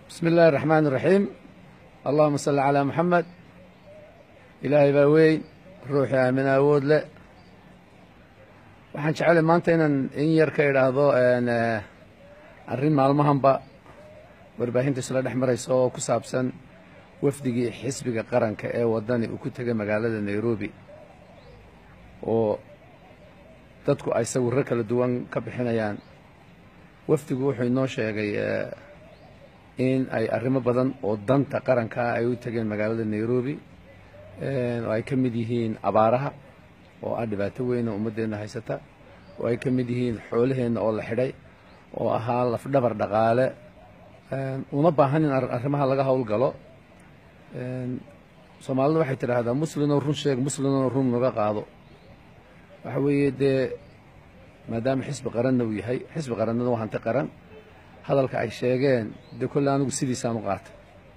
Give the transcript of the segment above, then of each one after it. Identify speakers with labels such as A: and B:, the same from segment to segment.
A: bismi illaahi araxmaan iraxiim allahuma salli calaa maxamed ilaahay baa weyn ruuxii aamina awood leh waxaan jeclay maanta inaan in yar ka idhaahdo arrin maalmahanba warbaahinta isla dhex maraysa oo ku saabsan wafdigii xisbiga qaranka ee waddani uu ku tegay magaalada nairobi oo dadku ay sawirro kala duwan ka bixinayaan wafdigu wuxuu inoo sheegay in ay arrimo badan oo danta qaranka ah ay u tegeen magaalada nairobi oo ay ka mid yihiin abaaraha oo ah dhibaato weyn oo ummaddeenna haysata oo ay ka mid yihiin xoolaheenna oo la xidhay oo ahaa lafdhabar dhaqaale uma baahan in arrimaha laga howlgalo soomaalida waxay tidhaahdaa muslinoo run sheeg muslinoo run naga qaado waxa weeye dee maadaama xisbi qaranna uu yahay xisbi qarannada waa hanti qaran hadalka ay sheegeen dee kolle anigu sidiisaan u qaatay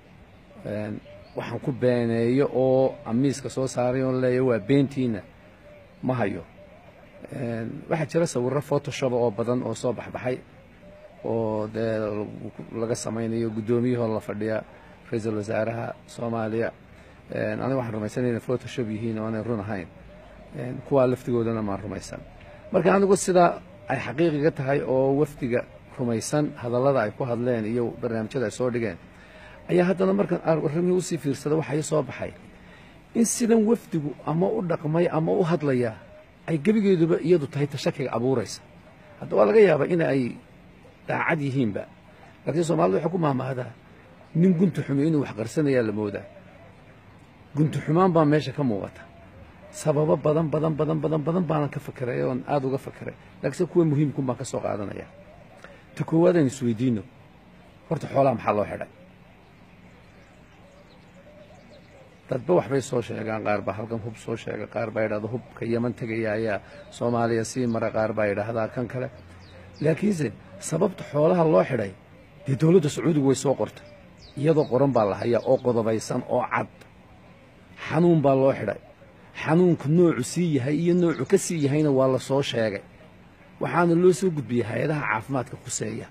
A: waxaan ku beeneeyo oo amiiska soo saaray oon leeya waa beentiina ma hayo waxaa jira sawirro photoshop oo badan oo soo baxbaxay oo dee laga samaynayo guddoomiyahoo la fadhiya ra-iisul wasaaraha soomaaliya aniga waxaan rumaysanay inay photoshop yihiin oo aanay run ahayn kuwaa laftigoodana maan rumaysan marka anigu sidaa ay xaqiiqiga tahay oo wafdiga rumaysan hadallada ay ku hadleen iyo barnaamijyada ay soo dhigeen ayaa haddana markaan arrimihii usii fiirsada waxaa ii soo baxay in sidan wafdigu ama u dhaqmay ama u hadlaya ay gebigeeduba iyadu tahay tashakiga abuuraysa hadda waa laga yaabaa in ay daacad yihiinba laakiin soomaalida waxay ku maahmaahdaa nin gunti xumi inuu wax qarsanayaa la moodaa gunti xumaan baa meesha ka muuqata sababo badan badan badan badan badan baanan ka fakeray oon aada uga fakeray laakiinse kuwa muhiimkun baan ka soo qaadanaya ta koowaad aynu isweydiino horta xoolaha maxaa loo xidhay dadba waxbay soo sheegaan qaar baa halkan hub soo sheega qaar baa yidhahda hubka yeman tegaya ayaa soomaaliya sii mara qaar baa yidhaahdaa kan kale laakiinse sababta xoolaha loo xidhay dee dowladda sacuudigu way soo qortay iyadoo qoran baa la hayaa oo qodobaysan oo cad xanuun baa loo xidhay xanuunku noocu sii yahay iyo noocu ka sii yahayna waa la soo sheegay waxaana loo soo gudbiyey hay-adaha caafimaadka khuseeya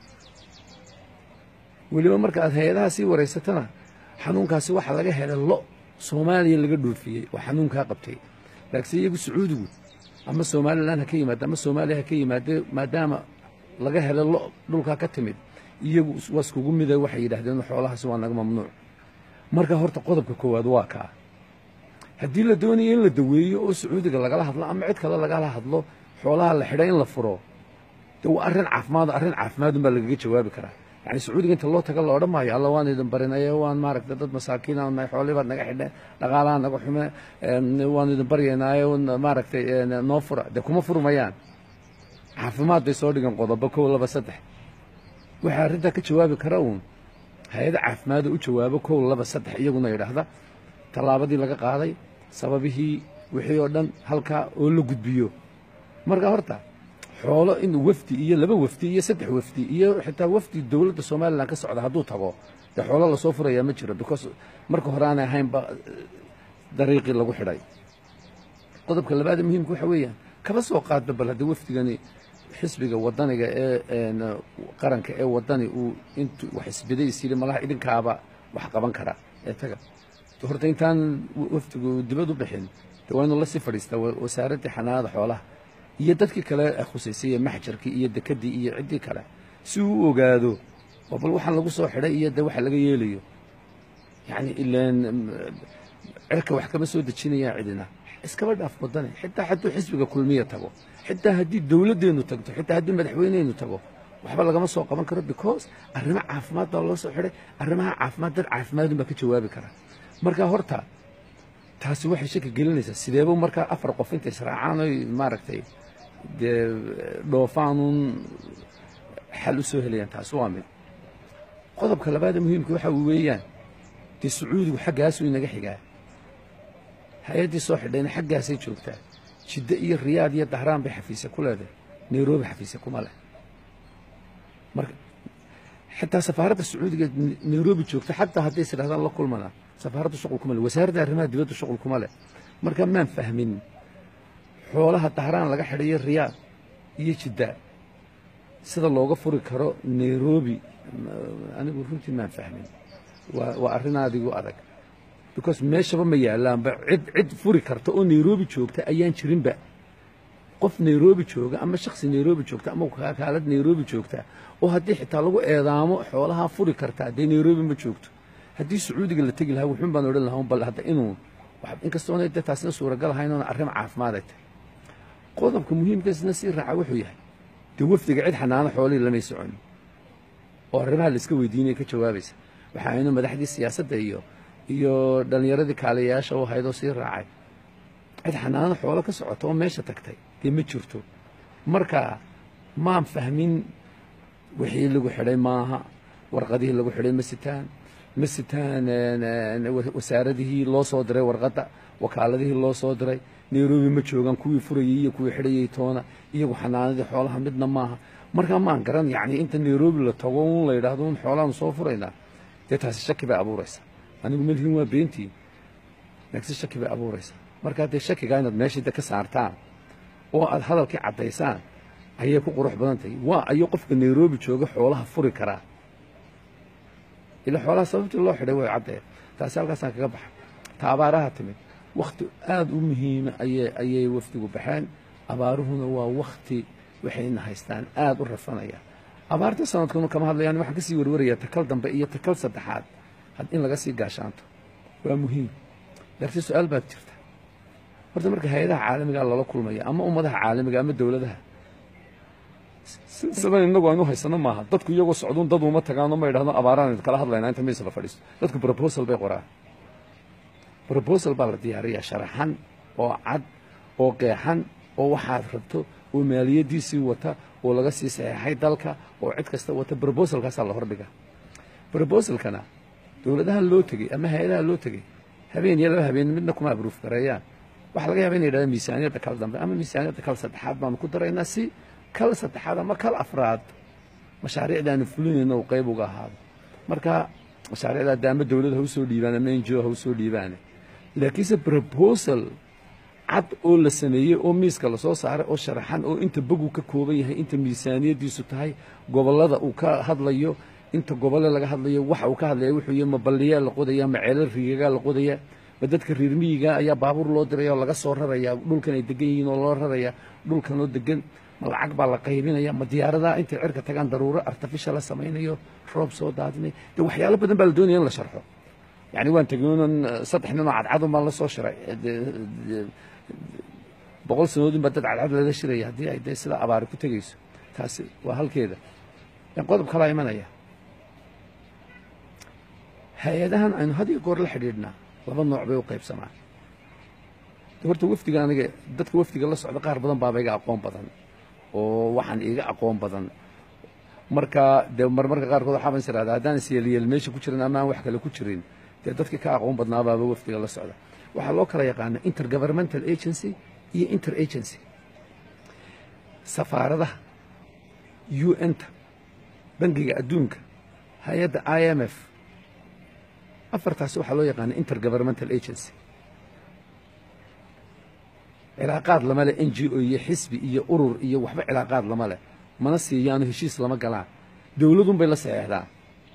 A: weliba marka aad hay-adaha sii waraysatana xanuunkaasi waxaa laga helay lo soomaaliya laga dhoofiyey oo xanuunkaa qabtay laakiinse iyagu sacuudigu ama somalilan ha ka yimaada ama soomaaliya ha ka yimaade maadaama laga helay lo dhulkaa ka timid iyagu waa iskugu mida waxay yidhahdeen xoolahaasi waa naga mamnuuc marka horta qodobka koowaad waa kaa haddii la doonayo in la daweeyo oo sacuudiga lagala hadlo ama cid kale lagala hadlo xoolaha la xidhay in la furo de waa arrin caafimaad arrin caafimaadun baa lagaga jawaabi karaa yani sacuudiga inta loo taga la odhan maayo alla waan idin barinaye waan maaragta dad masaakiina nahay xoolihii baad naga xidheen dhaqaalaha naga xume waan idin baryaynaaye maaragtay noo fura dee kuma furmayaan caafimaad bay soo dhigan qodobo kow laba saddex waxaa arrintaa ka jawaabi kara uun hay-ada caafimaada u jawaabo kow laba saddex iyaguna yidhaahda tallaabadii laga qaaday sababihii wixii oo dhan halkaa oo la gudbiyo marka horta xoolo in wafdi iyo laba wafdi iyo saddex wafdi iyo xitaa wafdi dowladda somalilan ka socda hadduu tago dee xoolo lasoo furayaa ma jiro because marka hore aanay ahaynba dariiqii lagu xidhay qodobka labaada muhiimka waxa weeyaan kaba soo qaadba bal haddii wafdigani xisbiga wadaniga ee qaranka ee wadani uu intu wax isbadays yidhi malaha idinkaaba wax qaban kara ee taga horta intaan wafdigu dibad u bixin de waa inuu la sii fadhiistaa wasaaraddii xanaanada xoolaha iyo dadkii kale khusaysay maxjarkii iyo dekedii iyo ciddii kale si uu u ogaado oo bal waxaan lagu soo xidhay iyo de waxa laga yeelayo yacni ilaan cirka wax kama soo dejinayaan cidina iskaba dhaaf wadane xitaa hadduu xisbiga kulmiya tago xitaa haddii dowladdeennu tagto xitaa haddii madaxweyneynu tago waxba lagama soo qaban karo because arrimo caafimaad baa loo soo xidhay arrimaha caafimaad dad caafimaadun baa ka jawaabi kara marka horta taasi waxay shaki gelinaysaa sideeba markaa afar qof inta israacaan oy maaragtay dee dhoofaanuun xal u soo helayaan taasi waa mid qodobka labaada muhiimka waxa weeyaan dee sacuudigu xaggaasuu inaga xigaa hay-addii soo xidhayna xaggaasay joogtaa jiddo iyo riyaad iyo dahraan bay xafiise ku leedahay nairobi xafiise kuma leh marka xitaa safaaradda sacuudiga nairobi joogta xataa hadday is idhahdaan la kulmana safaaraddu shuqul kuma leh wasaaradda arrimaha dibadda shuqul kuma leh marka maan fahmin xoolaha dahraan laga xidhayo riyaad iyo jidda sida looga furi karo nairobi anigu runtii maan fahmin waa waa arrin adigu adag because meeshaba ma yaalaanba cid cid furi karta oo nairobi joogta ayaan jirinba qof nairobi jooga ama shaksi nairobi joogta ama kakaalad nairobi joogta oo haddii xitaa lagu eedaamo xoolahaa furi kartaa dee nairobi ma joogto haddii sacuudiga la tegi lahaa wuxuun baan odhan lahaa bal hadda inuu inkastoona dee taasina suuragal ahayn oona arrin caafimaad ay tahay qodobka muhiimkaasna sii raaca wuxuu yahay dee wafdiga cid xanaano xoolihii lamay socon oo arrimaha la iska weydiinaya ka jawaabaysa waxa aynu madaxdii siyaasadda iyo iyo dhallinyaradii kaaliyayaasha u haydoo sii raacay cid xanaano xoolo ka socota oo meesha tagtay dee ma jirto marka maan fahmin wixii lagu xidhay maaha warqadihii lagu xidhay ma sitaan ma sitaan wasaaradihii loo soo diray warqadda wakaaladihii loo soo diray nairobi ma joogaan kuwii furayey iyo kuwii xidhayey toona iyagu xanaanadii xoolaha midna maaha markaa maan garan yacni inta nairobi la tago un la yidhaahdo un xoolaanu soo furaynaa dee taasi shaki bay abuuraysaa anigu melhin waa beentii laakiin shaki bay abuuraysaa markaa dee shakigaa inaad meeshii de ka saartaan oo aad hadalkii caddaysaan ayay ku qurux badan tahay waa ayo qofka nairobi jooga xoolaha furi karaa ila xoolaha sababtii loo xidhay way caddee taasi halkaasaan kaga baxa ta abaaraha timid wakhti aada u muhiima ayay ayay wafdigu baxeen abaaruhuna waa wakhti waxayna haystaan aada u rafanaya abaarta sanadkuna kama hadlayaan waxaan kasii warwaraya takal dambe iyo takal saddexaad in laga sii gaashaanto waa muhiim laakiin su-aal baad jirta horta marka hay-adaha caalamigaa lala kulmaya ama ummadaha caalamiga ama dowladaha sidan inagu aynu haysano maaha dadku iyagoo socduun dad uma tagaano ma yidhahdo abaaraan kala hadlaynaa inta miis la fadhiisto dadku proposal bay qoraan proposal baa la diyaariyaa sharaxan oo cad oo qeexan oo waxaad rabto oo maaliyadiisii wata oo laga sii saxeexay dalka oo cid kasta wata brobosalkaasaa la hordhiga brobosalkana dowladaha loo tegey ama hay-adaha loo tegey habeen iyo laba habeen midna kuma abruuf gareeyaan waxaa laga yaba ina yidhahda miisaaniyadda kal dambe ama miisaaniyadda kal saddexaad baanu ku daraynaa si kal saddexaad ama kal afraad mashaariicdaanu fulinayno uu qayb uga ahaado marka mashaariicdaa de ama dowlad ha usoo dhiibaan ama n g o ha usoo dhiibaane laakiinse proposal cad oo la sameeyey oo miiska lasoo saaray oo sharaxan oo inta bogu ka kooban yahay inta miisaaniyaddiisu tahay gobollada uu ka hadlayo inta gobole laga hadlayo waxa uu ka hadlaya wuxuu yahy ma balliyaa la qodaya ma ceelal riigagaa la qodaya ma dadka reer miyiga ayaa baabuur loo diraya oo laga soo raraya dhulkan ay degan yihiin oo loo raraya dhulkanoo degan ma lacag baa la qaybinaya ma diyaaradaha intay cirka tagaan daruuro artificial la samaynayo roob soo daadinay de waxyaalo badan baa la doonaya in la sharxo yani waan tegoonan saddex nin oo cadcadun baan la soo shiray boqol sanadoodin baa dad cadcad lala shiraya haddii ay dee sida abaari ku tegayso taasi waa halkeeda qodob kalaa imanaya hay-adahan aynu had iyo goor la xidhiidhnaa laba nooc bay u qaybsamaan horta wafdiga aniga dadka wafdiga la socda qaar badan baaba iga aqoon badan oo waxaan iga aqoon badan marka dee marmarka qaarkood waxaa ban is irahdaa haddaan isyelyeel meesha ku jirin ama aan wax kale ku jirin dee dadkii ka aqoon badnaabaaba wafdiga la socda waxaa loo kala yaqaana intergovernmental agency iyo inter agency safaaradaha u n-ta bangiga adduunka hay-adda i m f afartaasi waxaa loo yaqaana intergovernmental agency cilaaqaad lama leh n g o iyo xisbi iyo urur iyo waxba cilaaqaad lama leh mana siiyaano heshiis lama galaan dowladun bay la saxeexdaan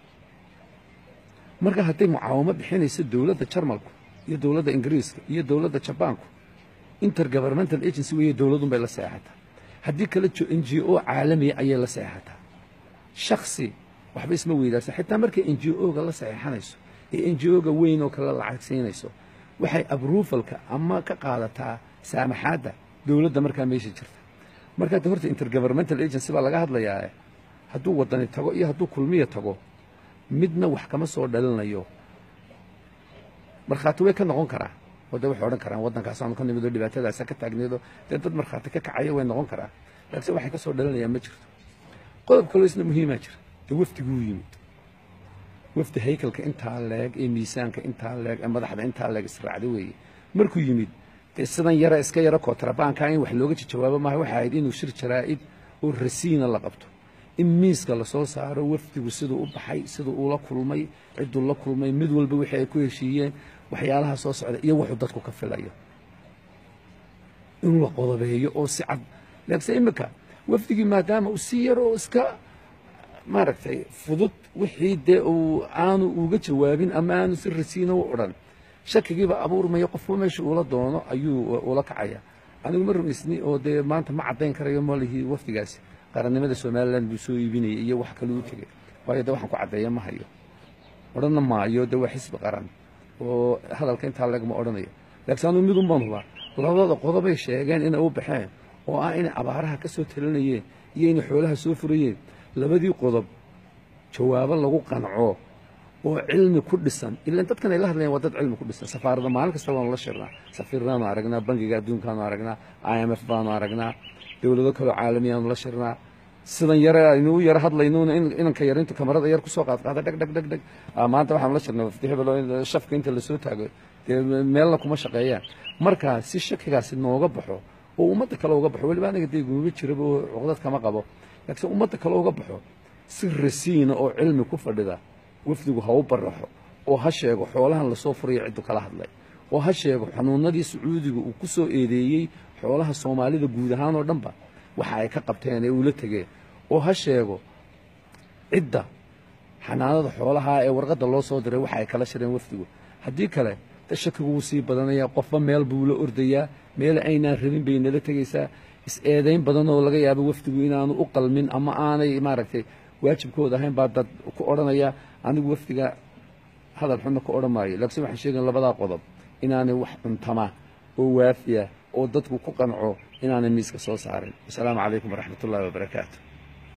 A: marka hadday mucaawamo bixinayso dowladda jarmalku iyo dowladda ingiriiska iyo dowladda jabaanku intergovernmental agency weeye dowladun bay la seexataa haddii kale n g o caalamiya ayay la seexataa shaksi waxba isma weydaarsa xitaa markay n g o-ga la saxeexanayso ee n g o-ga weyn oo kale lacag siinayso waxay abruufalka ama ka qaadataa saamaxaadda dowladda markaa meesha jirta markaa de horta intergovernmental agency baa laga hadlayaa hadduu wadani tago iyo hadduu kulmiya tago midna wax kama soo dhalinayo markhaati way ka noqon karaa oo de waxay odhan karaan waddankaasaanu ka nimid oo dhibaatadaasa ka taagneedo dee dad markhaati ka kacaya way noqon karaan laakiinse waxay ka soo dhalinayaan ma jirto qodob kaloo isna muhiimaa jira dee wafdiguu yimid wafdi haykalka intaa leeg ee miisaanka intaa leeg ee madaxda intaa leeg israacda weeye markuu yimid dee sidan yara iska yaro kootrabaanka in wax looga jawaabo maaha waxay ahayd inuu shir jaraa'id oo rasiina la qabto in miiska lasoo saaro wafdigu siduu u baxay siduu uula kulmay cidduu la kulmay mid walba wixii ay ku heshiiyeen waxyaalaha soo socda iyo wuxuu dadku ka filayo in la qodobeeyo oo si cad laakiinse iminka wafdigii maadaama uu si yar oo iska maaragtay fudud wixii dee uu aanu uga jawaabin ama aanu si rasiina u odhan shakigiiba abuurmaya qofba meesha uula doono ayuu ula kacaya anigu ma rumaysni oo dee maanta ma caddayn karayo malihii wafdigaasi qarannimada somalilan buu soo iibinayay iyo wax kale u tegey waayo dee waxaan ku caddeeya ma hayo odhanna maayo dee waa xisbi qaran oo hadalka intaa legma odhanayo laakiin anuu midun baan hubaa labada qodobay sheegeen inay u baxeen oo ah inay abaaraha ka soo talinayeen iyo inay xoolaha soo furayeen labadii qodob jawaabo lagu qanco oo cilmi ku dhisan ilan dadkan ay la hadlayaan waa dad cilmi ku dhisan safaaradda maalin kasta waanu la shirnaa safiirnaanu aragnaa bangiga adduunkaanu aragnaa i m f baanu aragnaa dowlado kaloo caalamiyaanu la shirnaa sidan yare aynu u yaro hadlaynuuna inanka yar intu kamarada yar kusoo qaadqaada dheg dheg dheg dheg maanta waxaanu la shirnay wafdi hebel oo shafka inta lasoo taago dee meelna kuma shaqeeyaan markaa si shakigaasi nooga baxo oo ummadda kale uga baxo weliba aniga dee guuba jiraba oo cuqdad kama qabo laakiin ummadda kale uga baxo si rasiina oo cilmi ku fadhida wafdigu ha u baraxo oo ha sheego xoolahan lasoo furayo ciddu kala hadlay oo ha sheego xanuunadii sacuudiga uu ku soo eedeeyey xoolaha soomaalida guud ahaan oo dhanba waxa ay ka qabteen ee uula tegeen oo ha sheego cidda xanaanada xoolaha ee warqadda loo soo diray waxa ay kala shireen wafdigu haddii kale de shakigu wuu sii badanayaa qofba meel buu la ordayaa meel aynaan rabin bay nala tegaysaa is-eedayn badan oo laga yaabo wafdigu inaanu u qalmin ama aanay maaragtay waajibkooda ahayn baa dad ku odhanaya anigu wafdiga hadal xunna ku odhan maayo laakiin waxaan sheegayn labadaa qodob inaanay wax cuntama oo waafiya oo dadku ku qanco inaanay miiska soo saarin wasalaamu calaykum waraxmat ullahi wabarakaatu